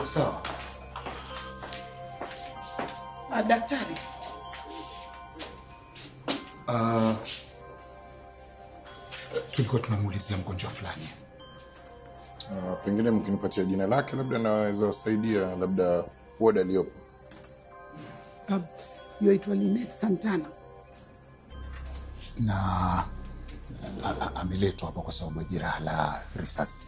Uko sawa? Ah, daktari, Uh, tulikuwa tunamuulizia mgonjwa fulani. Uh, pengine mkinipatia jina lake labda naweza wasaidia labda ward aliyopo. um, yuaitwa Linet Santana. na a- a- ameletwa hapa kwa sababu ya jeraha la risasi.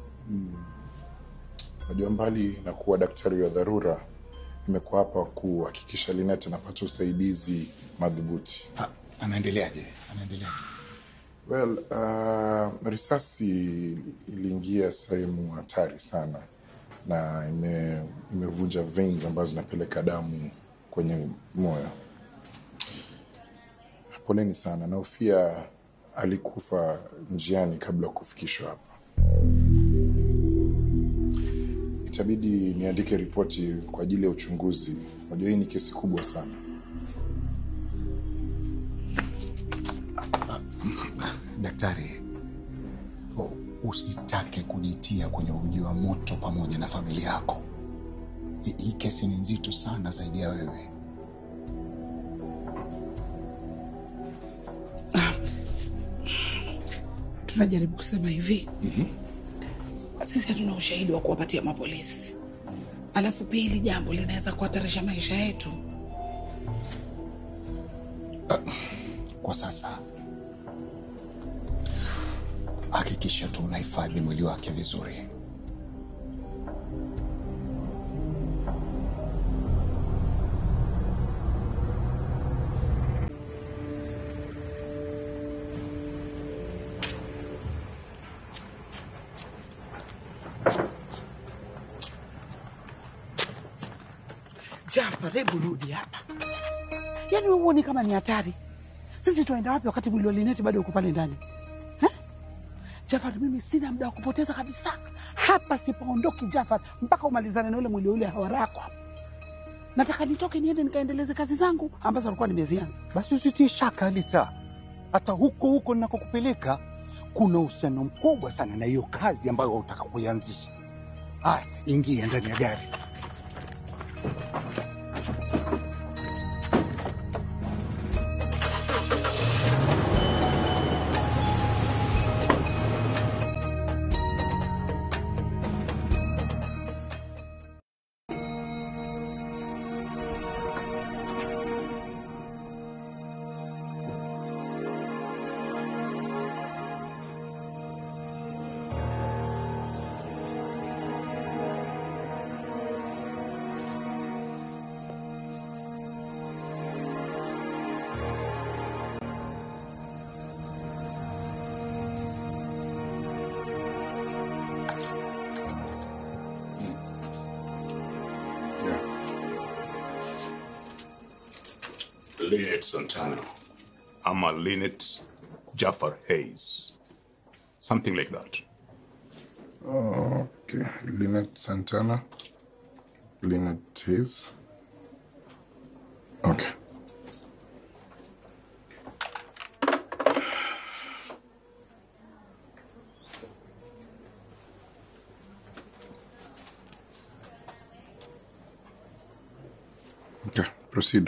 Najua mbali na kuwa daktari wa dharura, nimekuwa hapa kuhakikisha Linet anapata usaidizi madhubuti. A- Anaendeleaje? Anaendelea Well, uh, risasi iliingia sehemu hatari sana na ime, imevunja veins ambazo zinapeleka damu kwenye moyo. Poleni sana, nahofia alikufa njiani kabla ya kufikishwa hapa. Itabidi niandike ripoti kwa ajili ya uchunguzi. Unajua hii ni kesi kubwa sana. daktari, u- usitake kujitia kwenye uji wa moto pamoja na familia yako. Hi- Hii kesi ni nzito sana zaidi ya wewe. Tunajaribu kusema hivi, sisi hatuna ushahidi wa kuwapatia mapolisi, alafu pia hili jambo linaweza kuhatarisha maisha yetu. Kwa sasa hakikisha tu unahifadhi mwili wake vizuri. Jafar, hebu rudi hapa. Yaani wewe huoni kama ni hatari? Sisi tunaenda wapi wakati mwili wa Lineti bado uko pale ndani eh? Jafar, mimi sina muda wa kupoteza kabisa hapa, sipaondoki Jafar mpaka umalizane na ule mwili ule hawarako. Nataka nitoke niende nikaendeleze kazi zangu ambazo alikuwa nimezianza. Basi usitie shaka Alisa, hata huko huko ninakokupeleka kuna uhusiano mkubwa sana na hiyo kazi ambayo unataka kuianzisha. Haya, ingia ndani ya gari. Yeah. Linet Santana. I'm a Linet Jafar Hayes. Something like that. Okay, Linet Santana. Linet Hayes. Okay. Okay, proceed.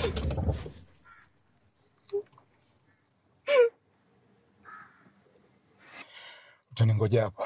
Utaningoja hapa.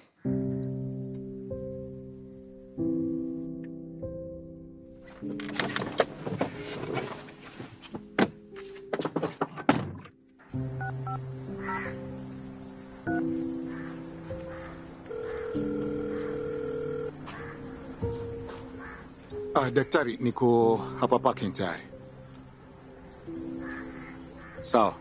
Ah, daktari, niko hapa parking tayari. Sawa.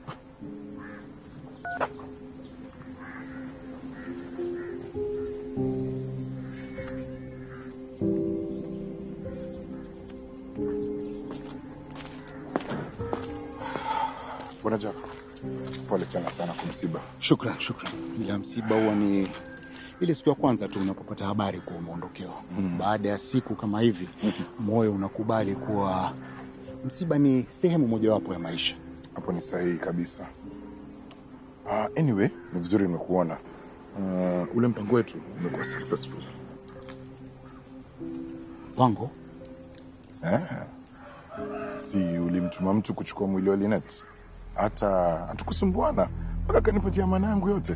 Bwana Jafar, pole tena sana kwa msiba. Shukran, shukran. Ila msiba huwa ni ile siku ya kwanza tu unapopata habari kuwa umeondokewa. Baada ya siku kama hivi, moyo unakubali kuwa msiba ni sehemu mojawapo ya maisha. Hapo ni sahihi kabisa. Uh, anyway, ni vizuri nimekuona. Uh, ule mpango wetu umekuwa successful. Pango Si ulimtuma mtu kuchukua mwili wa Linet? Hata hatukusumbuana mpaka kanipatia maana yangu yote.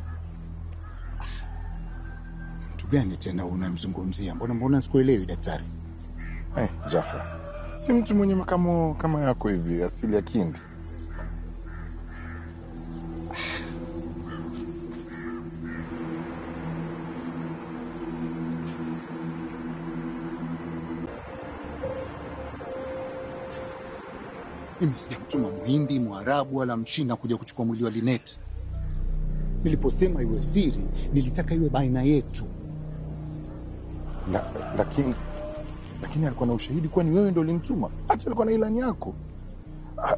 mtu gani tena unamzungumzia? Mbona mbona sikuelewi daktari? Hey, Jafar, si mtu mwenye makamo kama yako hivi, asili ya Kindi. Mimi sijamtuma Mhindi, Mwarabu wala Mchina kuja kuchukua mwili wa Linet. Niliposema iwe siri, nilitaka iwe baina yetu. La, lakini lakini alikuwa na ushahidi kuwa ni wewe ndo ulimtuma. Hata alikuwa na ilani yako. Ha-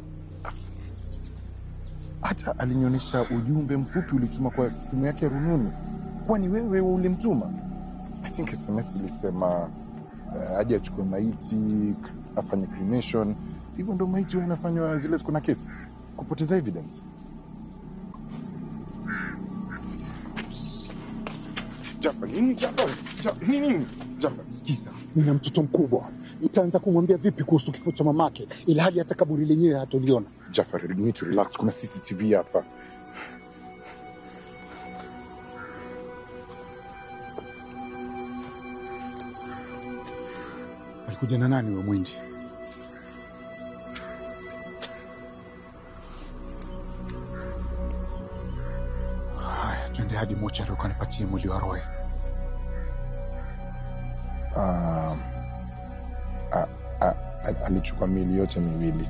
Hata alinionyesha ujumbe mfupi ulituma kwa simu yake ya rununu kuwa ni wewe ulimtuma. I think SMS ilisema uh, aje achukue maiti afanye cremation. Si hivyo ndo maiti huwa inafanywa zile siku na kesi, kupoteza evidence. Jafar, nini Jafar? Jafar, nini nini? Jafar, Sikiza, nina mtoto mkubwa, nitaanza kumwambia vipi kuhusu kifo cha mamake, ila hali hata kaburi lenyewe hatoliona. Jafar, you need to relax. Kuna CCTV hapa. Alikuja na nani we Mwindi? Haya, twende hadi mochari ukanipatie mwili wa Roy. Um, a- a- a- alichukua mili yote miwili.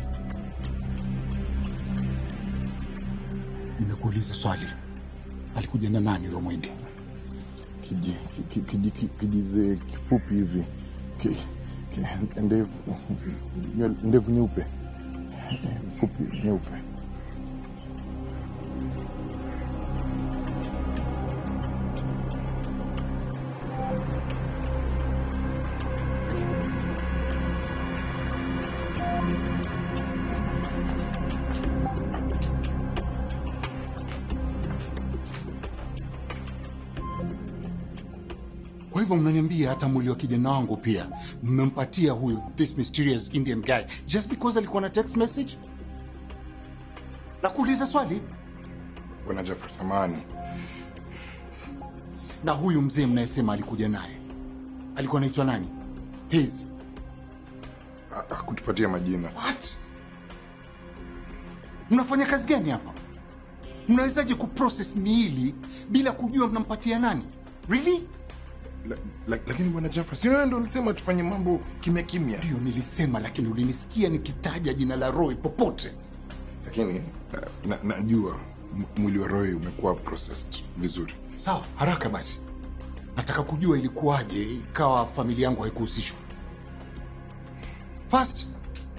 Nimekuuliza swali, alikuja na nani we Mwindi? Kiji- ki- ki- kiji- ki- Kijize kifupi hivi, Ki- ki- ndevu nywele- ndevu nyeupe, fupi nyeupe. Kwa hivyo mnaniambia hata mwili wa kijana wangu pia mmempatia huyu this mysterious Indian guy just because alikuwa na text message? Na kuuliza swali, Bwana Jafar, samahani. na huyu mzee mnayesema alikuja naye alikuwa anaitwa nani? Hayes. Ha- Hakutupatia majina. What? Mnafanya kazi gani hapa? Mnawezaje kuprocess miili bila kujua mnampatia nani? Really? La- la- Lakini bwana Jafar, si wewe ndo ulisema tufanye mambo kimya kimya? Ndiyo nilisema, lakini ulinisikia nikitaja jina la Roy popote. Lakini na- na- najua m- mwili wa Roy umekuwa processed vizuri. Sawa, haraka basi. Nataka kujua ilikuwaje ikawa familia yangu haikuhusishwa. Fast.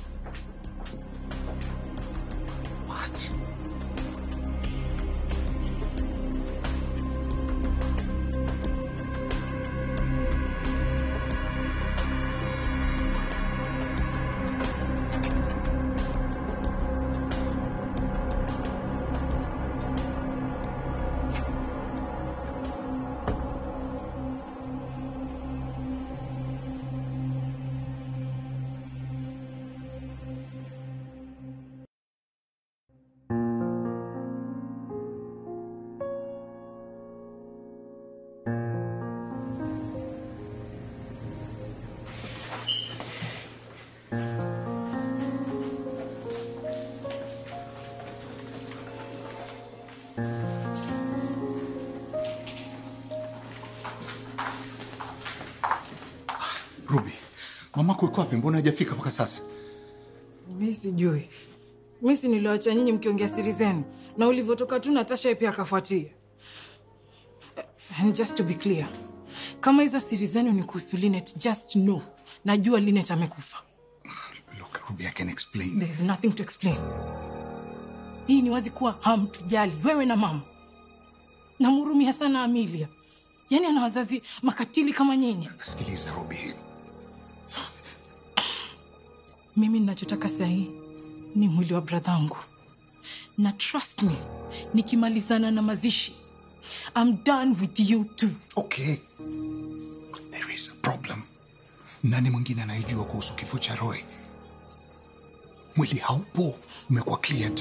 What? Ruby, mamako yuko wapi? Mbona hajafika mpaka sasa? Mi sijui, mi si niliwacha nyinyi mkiongea siri zenu, na ulivyotoka tu Natasha pia akafuatia. And just to be clear, kama hizo siri zenu ni kuhusu Linet, just know najua Linet amekufa. Look, Ruby, I can explain. There is nothing to explain. Hii ni wazi kuwa hamtujali wewe na mama. Namhurumia sana Amelia, yaani ana wazazi makatili kama nyinyi. Sikiliza Ruby, Mimi ninachotaka sahii ni mwili wa bradhangu, na trust me, nikimalizana na mazishi I'm done with you too. okay, there is a problem. Nani mwingine anayejua kuhusu kifo cha Roy? Mwili haupo, umekuwa cleared.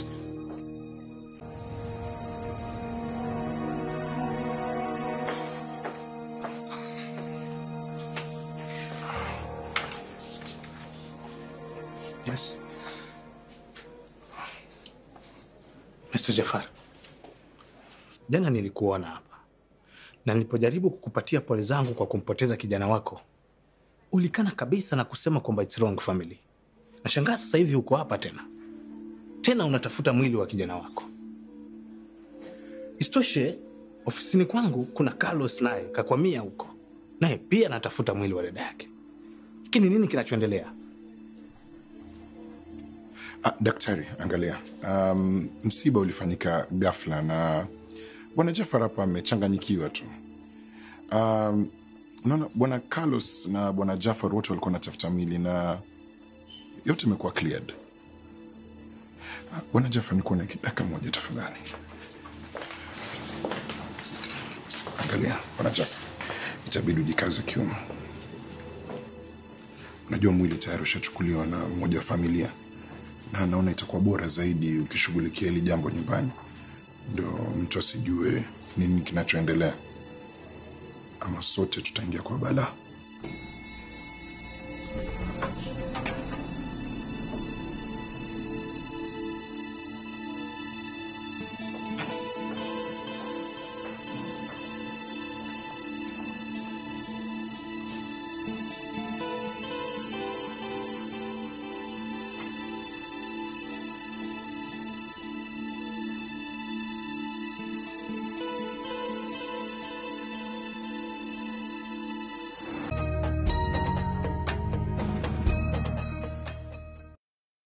Yes. Mr. Jafar, jana nilikuona hapa na nilipojaribu kukupatia pole zangu kwa kumpoteza kijana wako, ulikana kabisa na kusema kwamba it's wrong family. Nashangaa sasa hivi uko hapa tena tena unatafuta mwili wa kijana wako. Isitoshe, ofisini kwangu kuna Carlos naye kakwamia huko, naye pia anatafuta mwili wa dada yake. Hiki ni nini kinachoendelea? Ah, daktari, angalia. Um, msiba ulifanyika ghafla na bwana Jafar hapa amechanganyikiwa tu. Um, naona bwana Carlos na bwana Jafar wote walikuwa wanatafuta mwili na yote imekuwa cleared. Ah, bwana Jafar, nikuwa na dakika moja tafadhali. Angalia bwana Jafar, itabidi ujikaze kiuno. Unajua mwili tayari ushachukuliwa na mmoja wa familia na naona itakuwa bora zaidi ukishughulikia hili jambo nyumbani, ndio mtu asijue nini kinachoendelea, ama sote tutaingia kwa balaa.